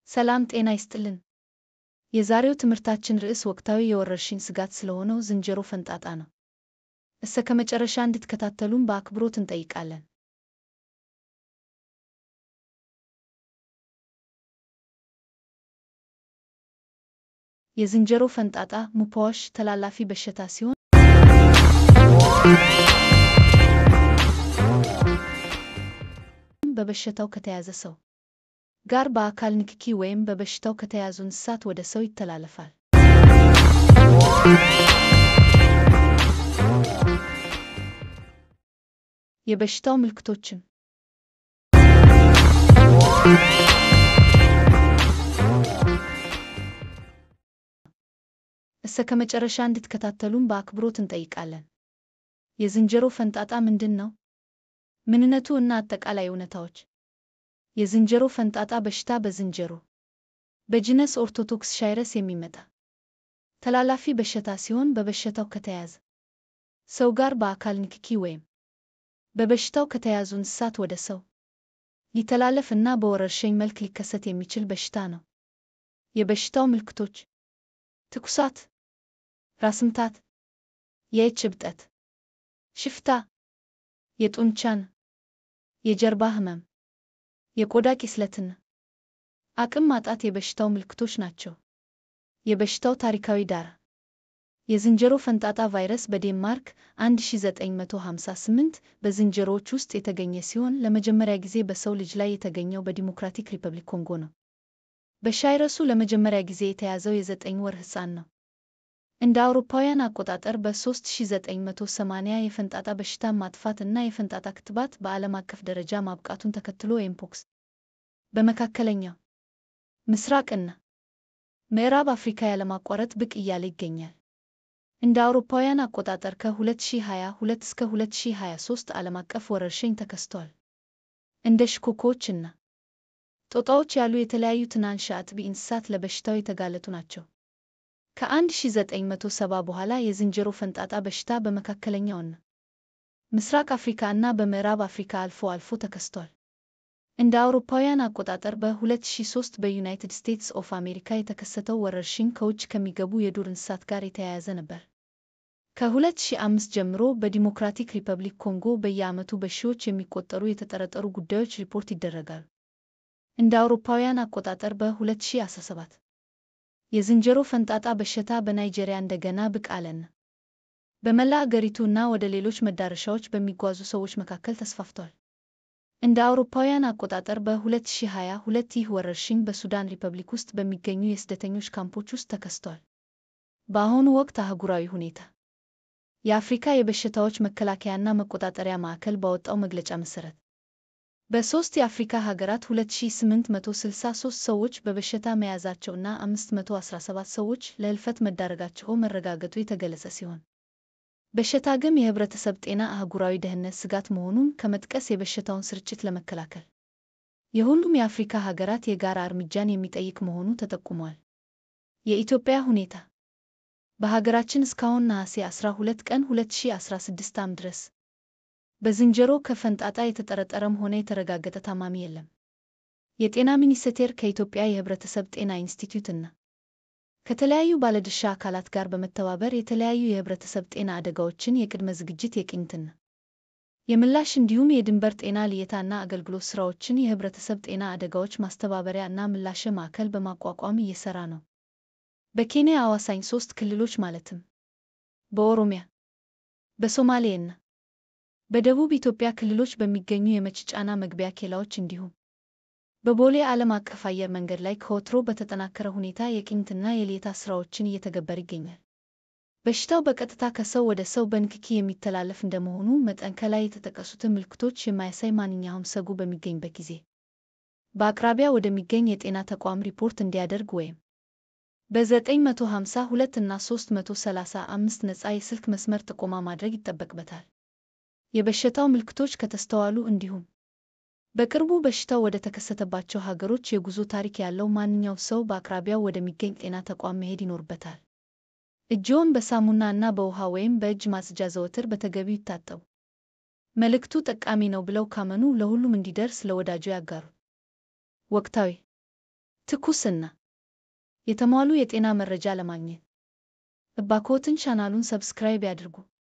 ሰላም ጤና ይስጥልን። የዛሬው ትምህርታችን ርዕስ ወቅታዊ የወረርሽኝ ስጋት ስለሆነው ዝንጀሮ ፈንጣጣ ነው። እስከ መጨረሻ እንድትከታተሉን በአክብሮት እንጠይቃለን። የዝንጀሮ ፈንጣጣ ሙፓዋሽ ተላላፊ በሽታ ሲሆን በበሽታው ከተያዘ ሰው ጋር በአካል ንክኪ ወይም በበሽታው ከተያዙ እንስሳት ወደ ሰው ይተላለፋል። የበሽታው ምልክቶችም እስከ መጨረሻ እንድትከታተሉን በአክብሮት እንጠይቃለን። የዝንጀሮ ፈንጣጣ ምንድን ነው? ምንነቱ እና አጠቃላይ እውነታዎች። የዝንጀሮ ፈንጣጣ በሽታ በዝንጀሮ በጂነስ ኦርቶዶክስ ሻይረስ የሚመጣ ተላላፊ በሽታ ሲሆን በበሽታው ከተያዘ ሰው ጋር በአካል ንክኪ ወይም በበሽታው ከተያዙ እንስሳት ወደ ሰው ሊተላለፍ እና በወረርሽኝ መልክ ሊከሰት የሚችል በሽታ ነው። የበሽታው ምልክቶች ትኩሳት፣ ራስ ምታት፣ የእጅ እብጠት፣ ሽፍታ፣ የጡንቻን፣ የጀርባ ህመም፣ የቆዳ ቂስለትና አቅም ማጣት የበሽታው ምልክቶች ናቸው። የበሽታው ታሪካዊ ዳራ የዝንጀሮ ፈንጣጣ ቫይረስ በዴንማርክ 1958 በዝንጀሮዎች ውስጥ የተገኘ ሲሆን ለመጀመሪያ ጊዜ በሰው ልጅ ላይ የተገኘው በዲሞክራቲክ ሪፐብሊክ ኮንጎ ነው። በቫይረሱ ለመጀመሪያ ጊዜ የተያዘው የዘጠኝ ወር ሕፃን ነው። እንደ አውሮፓውያን አቆጣጠር በ3980 የፈንጣጣ በሽታን ማጥፋት እና የፈንጣጣ ክትባት በዓለም አቀፍ ደረጃ ማብቃቱን ተከትሎ ኤምፖክስ በመካከለኛው ምስራቅና ምዕራብ አፍሪካ ያለማቋረጥ ብቅ እያለ ይገኛል። እንደ አውሮፓውያን አቆጣጠር ከ2022 እስከ 2023 ዓለም አቀፍ ወረርሽኝ ተከስቷል። እንደ ሽኮኮዎች እና ጦጣዎች ያሉ የተለያዩ ትናንሽ አጥቢ እንስሳት ለበሽታው የተጋለጡ ናቸው። ከ1970 በኋላ የዝንጀሮ ፈንጣጣ በሽታ በመካከለኛውና ምስራቅ አፍሪካ እና በምዕራብ አፍሪካ አልፎ አልፎ ተከስቷል። እንደ አውሮፓውያን አቆጣጠር በ2003 በዩናይትድ ስቴትስ ኦፍ አሜሪካ የተከሰተው ወረርሽኝ ከውጭ ከሚገቡ የዱር እንስሳት ጋር የተያያዘ ነበር። ከ2005 ጀምሮ በዲሞክራቲክ ሪፐብሊክ ኮንጎ በየዓመቱ በሺዎች የሚቆጠሩ የተጠረጠሩ ጉዳዮች ሪፖርት ይደረጋሉ። እንደ አውሮፓውያን አቆጣጠር በ2017 የዝንጀሮ ፈንጣጣ በሽታ በናይጄሪያ እንደገና ብቅ አለና በመላ አገሪቱ እና ወደ ሌሎች መዳረሻዎች በሚጓዙ ሰዎች መካከል ተስፋፍቷል። እንደ አውሮፓውያን አቆጣጠር በ2022 ይህ ወረርሽኝ በሱዳን ሪፐብሊክ ውስጥ በሚገኙ የስደተኞች ካምፖች ውስጥ ተከስቷል። በአሁኑ ወቅት አህጉራዊ ሁኔታ የአፍሪካ የበሽታዎች መከላከያና መቆጣጠሪያ ማዕከል ባወጣው መግለጫ መሰረት በሦስት የአፍሪካ ሀገራት 2863 ሰዎች በበሽታ መያዛቸውና 517 ሰዎች ለሕልፈት መዳረጋቸው መረጋገጡ የተገለጸ ሲሆን በሽታ ግን የህብረተሰብ ጤና አህጉራዊ ደህንነት ስጋት መሆኑን ከመጥቀስ የበሽታውን ስርጭት ለመከላከል የሁሉም የአፍሪካ ሀገራት የጋራ እርምጃን የሚጠይቅ መሆኑ ተጠቁሟል። የኢትዮጵያ ሁኔታ በሀገራችን እስካሁን ነሐሴ 12 ቀን 2016 ዓ.ም ድረስ በዝንጀሮ ከፈንጣጣ የተጠረጠረም ሆነ የተረጋገጠ ታማሚ የለም። የጤና ሚኒስቴር ከኢትዮጵያ የህብረተሰብ ጤና ኢንስቲትዩት እና ከተለያዩ ባለድርሻ አካላት ጋር በመተባበር የተለያዩ የህብረተሰብ ጤና አደጋዎችን የቅድመ ዝግጅት የቅኝትና የምላሽ እንዲሁም የድንበር ጤና ልየታና አገልግሎት ስራዎችን የህብረተሰብ ጤና አደጋዎች ማስተባበሪያ እና ምላሽ ማዕከል በማቋቋም እየሰራ ነው። በኬንያ አዋሳኝ ሶስት ክልሎች ማለትም በኦሮሚያ፣ በሶማሌ እና በደቡብ ኢትዮጵያ ክልሎች በሚገኙ የመጭጫና መግቢያ ኬላዎች እንዲሁም በቦሌ ዓለም አቀፍ አየር መንገድ ላይ ከወትሮ በተጠናከረ ሁኔታ የቅኝትና የልየታ ስራዎችን እየተገበረ ይገኛል። በሽታው በቀጥታ ከሰው ወደ ሰው በንክኪ የሚተላለፍ እንደመሆኑ መጠን ከላይ የተጠቀሱትን ምልክቶች የማያሳይ ማንኛውም ሰው በሚገኝበት ጊዜ በአቅራቢያ ወደሚገኝ የጤና ተቋም ሪፖርት እንዲያደርግ ወይም በ952 እና 335 ነፃ የስልክ መስመር ጥቆማ ማድረግ ይጠበቅበታል። የበሽታው ምልክቶች ከተስተዋሉ እንዲሁም በቅርቡ በሽታው ወደ ተከሰተባቸው ሀገሮች የጉዞ ታሪክ ያለው ማንኛውም ሰው በአቅራቢያው ወደሚገኝ ጤና ተቋም መሄድ ይኖርበታል። እጅዎን በሳሙና እና በውሃ ወይም በእጅ ማጽጃ ዘወትር በተገቢው ይታጠቡ። መልእክቱ ጠቃሚ ነው ብለው ካመኑ ለሁሉም እንዲደርስ ለወዳጆ ያጋሩ። ወቅታዊ ትኩስና የተሟሉ የጤና መረጃ ለማግኘት እባክዎትን ቻናሉን ሰብስክራይብ ያድርጉ።